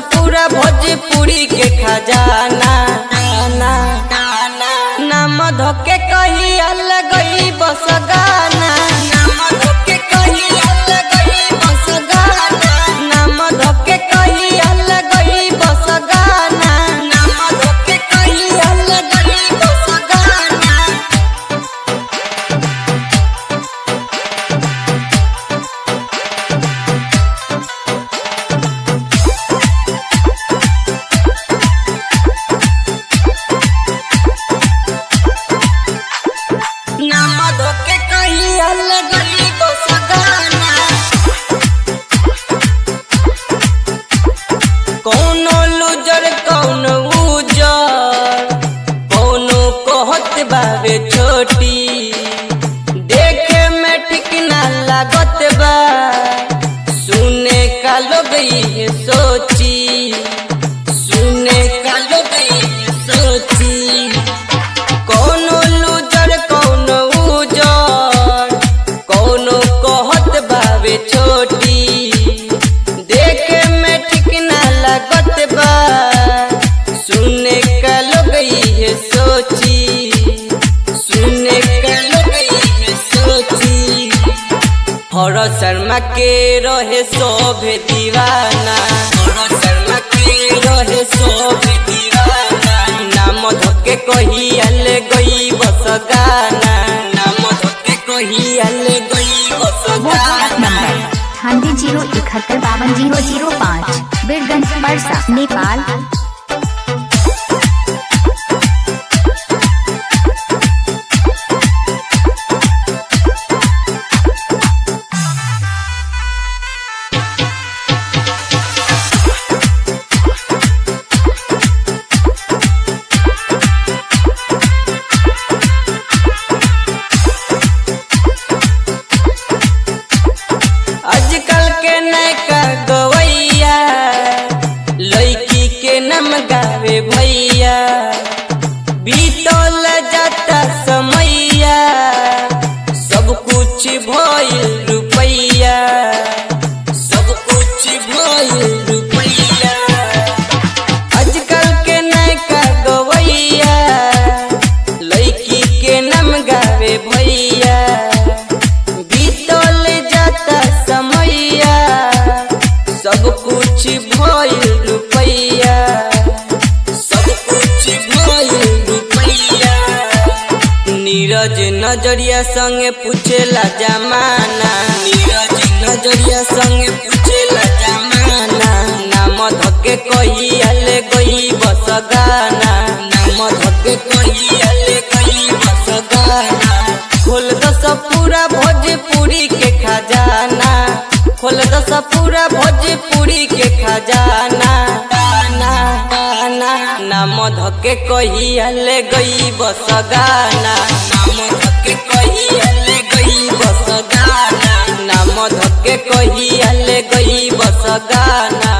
पूरा भोजपुरी के खजाना ना नाम धोके कही अलगई बस गाना नाम धोके कही अलगई बस गाना नाम धोके कही अलगई बस गाना नाम धोके कही अलगई बस गाना नाम धोके कही अलगई बस गाना कौनो लूजर कौनो उजर कौनो कहत बावे छोटी देखे में ठीक ना लागत बा सुने का लोग ये सोची सुने का लोग ये सोची कौनो लूजर कौनो उजर कौनो कहत बावे छोटी देखे में ठीक ना लागत बा सुने का लोग ये सोची सुने का लोग ये सोची हर शर्मा के रहे शोभे दीवाना हर शर्मा के रहे शोभे दीवाना नाम धोके कही अले गई बस गाना नाम धोके कही अले गई बस व्हाट्सएप गाना नंबर अठानवे जीरो इकहत्तर बावन जीरो जीरो पाँच बीरगंज परसा नेपाल आजकल के नैका गवैया लड़की के नम गावे भैया बीतल जाता समैया सब कुछ भइल रुपैया सब कुछ भइल रुपैया आजकल के नैका गवैया लड़की के नम गावे भैया बीतल जाता समैया सब कुछ भइल रुपैया सब कुछ भइल रुपैया नीरज नजरिया संगे पूछेला जमाना नीरज नजरिया संगे पूछेला जमाना नाम धके कही अले गई बस गाना नाम धके कही अले गई बस गाना खोल दस पूरा भोजपुरी के खजाना खोल दस पूरा भोजपुरी के खजाना गाना गाना नाम धके कही अले गई बस गाना नाम धके कही अले गई बस गाना नाम धके कही अले गई बस गाना